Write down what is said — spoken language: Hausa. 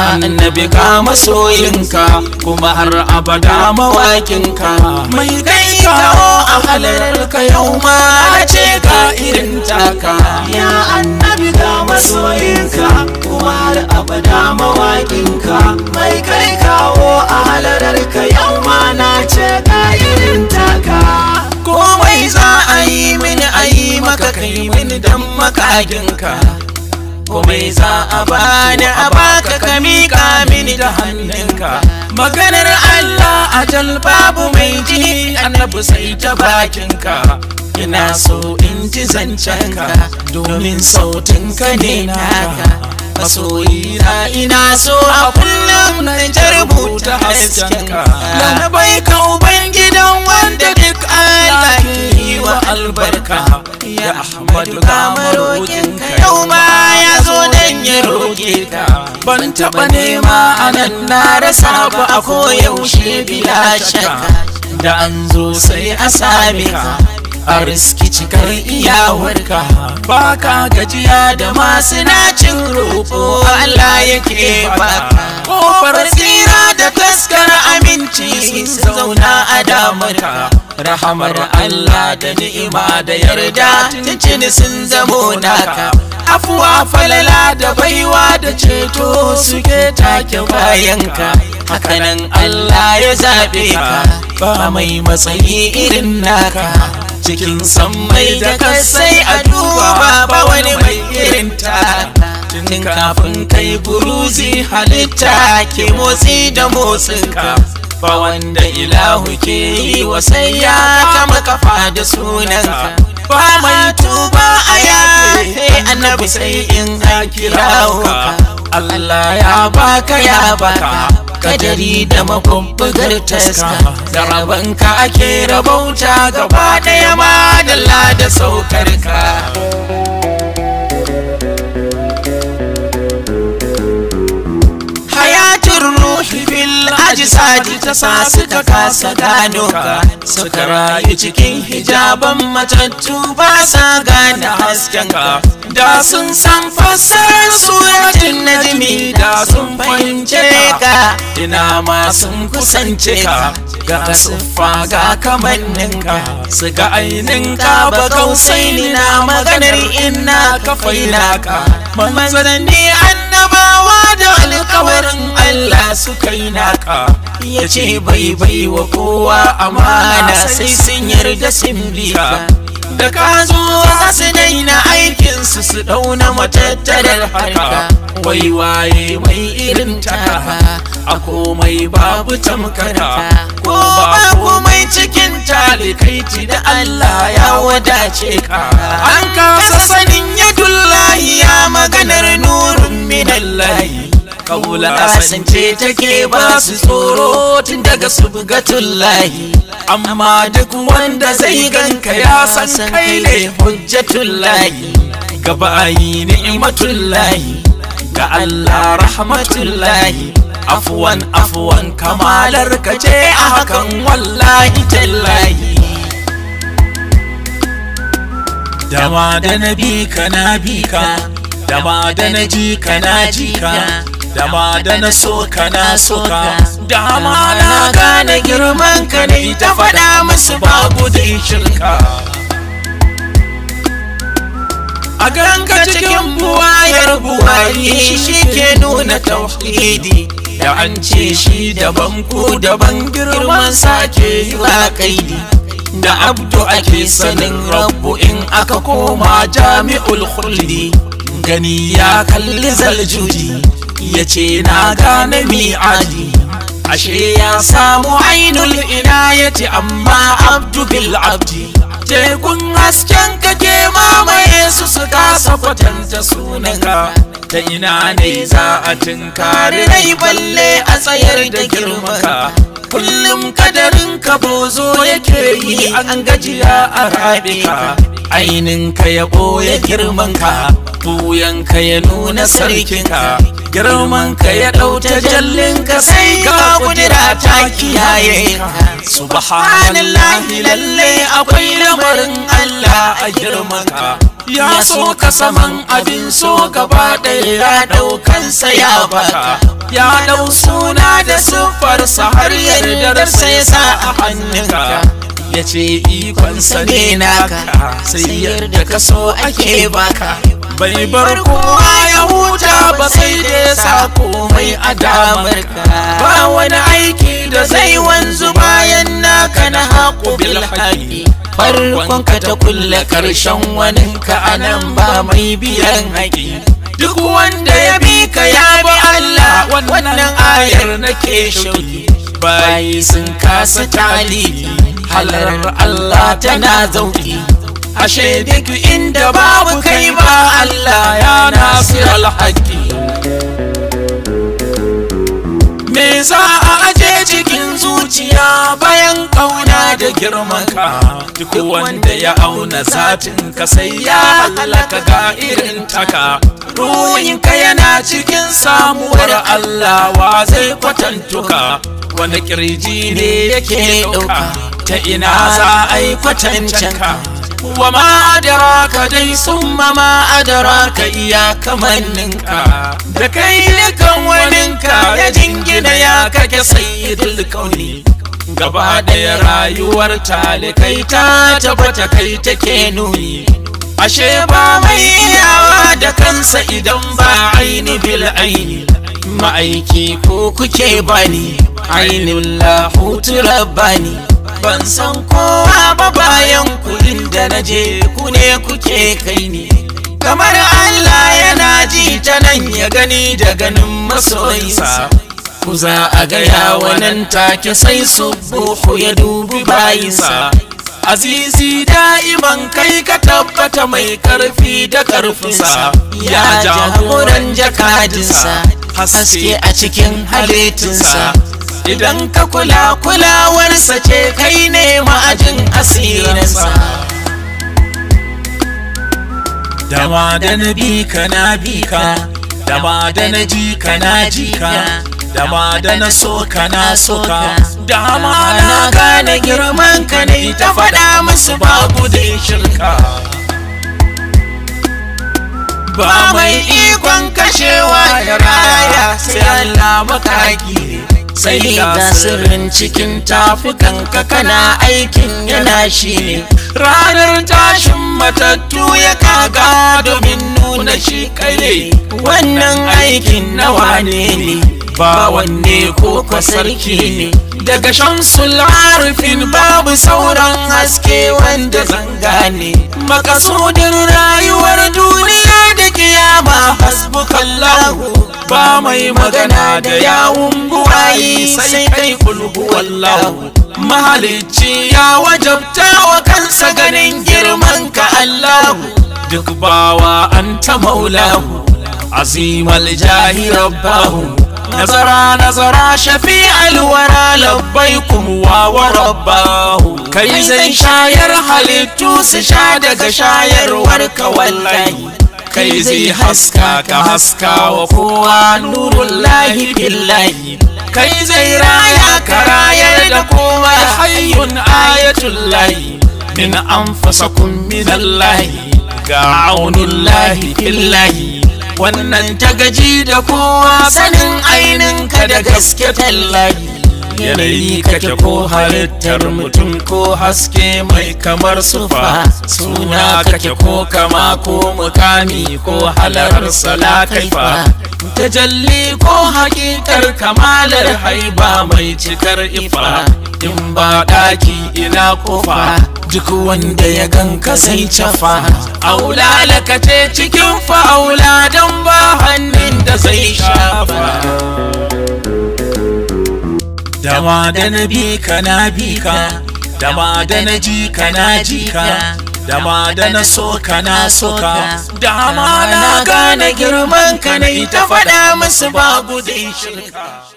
annabi ka masoyinka kuma har abada mawakinka mai kai kawo a halarka yau ma ce ka irin taka ya annabi ga masoyinka kuma har abada mawaƙinka mai kai kawo a halararka yau ma na ce ka irin taka komai za a yi mini a yi maka kai mini dan makaginka komai za a bani a baka ka miƙa mini da hannunka maganar Allah ajal babu mai ji annabi sai ta bakinka ina so in ji zancenka domin sautinka ne naka masoyina ina so a kullum na ta rubuta haskenka na bai ka ubangidan wanda duk Allah ke yi wa albarka ya Ahmadu ga marokinka yau ma ya zo dan ya roƙe ka ban taɓa nema anan na rasa ba a koyaushe bila shakka da an zo sai a same ka a riski cikar iyawarka ba ka gajiya da masu nacin roƙo Allah yake baka kofar tsira da taskar aminci sun zauna a damarka rahamar Allah da ni'ima da yarda tuntuni sun zamo naka afuwa falala da baiwa da ceto suke take bayanka hakanan Allah ya zaɓe ka ba mai matsayi irin naka cikin sammai da kasai a duba ba wani mai irin ta tun kafin kai buruzi halitta ke motsi da motsinka ba wanda ilahu ke yi wa sai ya kama kafa da sunanka ba mai tuba a yafe annabi sai in an kirawo ka Allah ya baka ya baka kadari da mabubbugar taska da rabanka ake rabauta gaba daya madalla da saukar ka hayatun ruhi fil ajisadi ta sa suka kasa gano ka suka rayu cikin hijaban matattu ba sa gane hasken ka da sun san fassarar suratin najmi da sun fahimce ka ina ma sun kusance ka ga siffa ga kamanninka su ga ainihinka ba kausai na maganar inna ka faina ka manzanni annabawa da alkawarin Allah suka yi naka ya ce bai bai wa kowa amana sai sun yarda sun bi ka da ka zo za su daina aikinsu su dauna matattarar harka wai waye mai irin taka a komai babu tamkara ko ba komai cikin talikaiti da Allah ya wadace ka an kasa sanin yadullahi ya maganar nurun minallahi kaula kasance take ba su tsoro tun daga subgatullahi amma duk wanda zai ganka ya san kai ne hujjatullahi gabayi ni'matullahi ga Allah rahmatullahi afwan afwan kamalar ka ce a hakan wallahi tallahi dama da na bi ka na bi ka dama da na ji ka na ji ka dama da na so ka na so ka dama na gane girman ka ne ta faɗa musu babu da shirka a ganka cikin buwayar buwayi shi ke nuna tauhidi da an ce shi daban ku daban girman sake yi wa kaidi da abdu ake sanin rabbu in aka koma jami'ul khuldi gani ya kalli zaljudi ya ce na gane mi'adi ashe ya samu ainul inayati amma abdu bil abdi tekun hasken kake mamaye su su kasa kwatanta sunanka ta ina ne za a tunkari rai balle a tsayar da girmaka kullum kadarin ka bozo yake yi an gajiya a rabe ka ainin ka ya ɓoye girman ka buyan ka ya nuna sarkin ka girman ka ya ɗauta jallin ka sai ka kudura ta kiyaye ka subhanallahi lalle akwai lamarin Allah a girman ka ya so ka saman abin so gaba ɗaya ya ɗaukansa ya baka ya ɗau suna da siffarsa har yardarsa ya sa a hannunka ya ce ikonsa ne naka sai yarda ka so ake baka bai bar kowa ya huta ba sai da ya sa komai a damarka ba wani aiki da zai wanzu bayan naka na haƙo bil haƙi farkon ka ta kulle ƙarshen waninka a nan ba mai biyan haƙi duk wanda ya bi ka ya bi Allah wannan ayar nake shauki bayi sun kasa talibi halar Allah tana zauki ashe duk inda babu kai ba Allah ya nasir alhaƙi me za a aje cikin zuciya bayan kauna da girmanka duk wanda ya auna zatin ka sai ya halaka ga irin taka ruhinka yana cikin samuwar Allah wa zai kwatantuka wanda kirji ne yake ɗauka ta ina za a yi kwatancanka wa ma adaraka dai summa ma adaraka iya kamanninka da kai kan waninka ya jingina ya kake sayyidul kauni gaba ɗaya rayuwar talikai ta tabbata kai take nuni ashe ba mai iyawa da kansa idan ba aini bil aini ma'aiki ko kuke bani ainin lahutu rabbani ban san kowa ba bayan kudin da na je ku ne kuke kai ni kamar Allah yana ji ta nan ya gani da ganin masoyinsa ku za a gaya wannan take sai subuhu ya dubi bayinsa azizi da'iman kai ka tabbata mai karfi da karfinsa ya jagoran jakadinsa haske a cikin halittinsa idan ka kula kulawarsa ce kai ne ma'ajin asirinsa dama da na bi ka na bi ka dama da na ji ka na ji ka dama da na so ka na so ka dama na gane girman ka ne ta faɗa musu babu da shirka ba mai ikon kashewa ya raya sai Allah makaki sai ga sirrin cikin tafukanka kana aikin yana shi ne ranar tashin matattu ya kaga domin nuna shi kai wannan aikin nawa ne ne ba wanne ko kwa sarki ne daga shamsul arifin babu sauran haske wanda zanga ne makasudin rayuwar duniya da kiyama hasbukallahu ba mai magana da yawun buwayi sai kai kulhu wallahu mahalicci ya wajabta wa kansa ganin girman ka allahu duk bawa anta maulahu azimal jahi rabbahu nazara nazara shafi alwara labbaikum wa wa rabbahu kai zai shayar halittu su sha daga shayarwar ka wallahi kai zai haska ka haska wa kowa nurun lahi billahi kai zai raya ka rayar da kowa hayyun ayatul lahi min anfasakum min allahi ga aunul lahi billahi wannan ta gaji da kowa sanin ainin ka da gaske tallahi yanayi kake ko halittar mutum ko haske mai kamar sufa suna kake ko kama ko mukami ko halar sala kaifa tajalli ko hakikar kamalar haiba mai cikar ifa in ba ɗaki ina kofa duk wanda ya ganka sai cafa aula lakace cikin fa'aula don ba hannun da zai shafa dama da na bi ka na bi ka dama da na ji ka na ji ka dama da na so ka na so ka dama na gane girman ka na ita faɗa musu babu da shirka